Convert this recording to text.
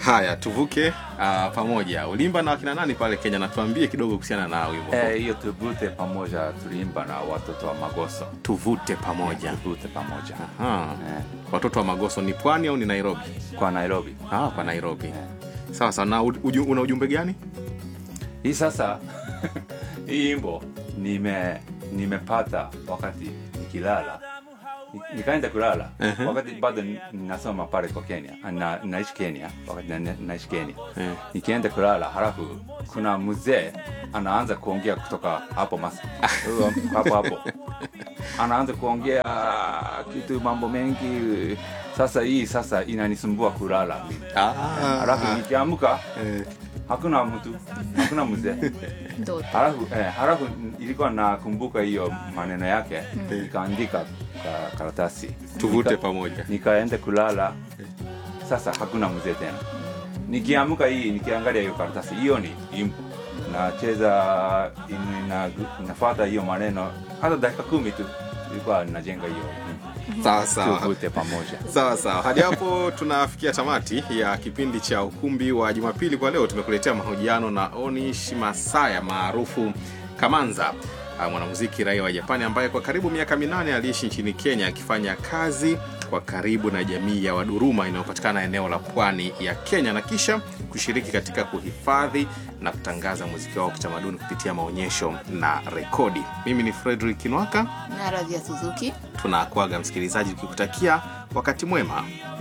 haya tuvuke uh, pamoja ulimba na wakina nani pale kenya natuambie kidogo kuhusiana na wimbo Eh, huu. hiyo tuvute pamoja tuliimba na watoto wa Magoso. tuvute pamoja Tuvute pamoja Aha. eh, watoto wa magoso ni pwani au ni nairobi kwa Nairobi. ah, kwa nairobi sawa sawa na uju, una ujumbe gani Hii sasa hii imbo nime nimepata wakati nikilala Ni- nikaenda kulala Ehe. wakati bado ni- ninasoma pale kwa Kenya na, naishi Kenya wakati na, naishi Kenya Eh. nikienda kulala halafu kuna mzee anaanza kuongea kutoka hapo mas hapo hapo anaanza kuongea kitu mambo mengi sasa hii sasa inanisumbua kulala ah, halafu nikiamka eh, hakuna mtu hakuna mzee Ndoto. halafu eh, halafu ilikuwa nakumbuka hiyo maneno yake nikaandika ka, karatasi tuvute Nika- pamoja nikaenda kulala sasa hakuna mzee tena nikiamka hii nikiangalia hiyo karatasi hiyo ni imbo nacheza ina- inafuata hiyo maneno hata dakika kumi tu ilikuwa najenga hiyo imbo. sawa sawa tuvute pamoja sawa sawa hadi hapo tunafikia tamati ya kipindi cha ukumbi wa jumapili kwa leo tumekuletea mahojiano na onish masaya maarufu kamanza ah, mwanamuziki raia wa japani ambaye kwa karibu miaka minane aliishi nchini kenya akifanya kazi kwa karibu na jamii ya waduruma inayopatikana eneo la pwani ya kenya na kisha kushiriki katika kuhifadhi na kutangaza muziki wao wa kitamaduni kupitia maonyesho na rekodi mimi ni fredrik kinwaka na Radhia Suzuki tunakwaga msikilizaji tukikutakia wakati mwema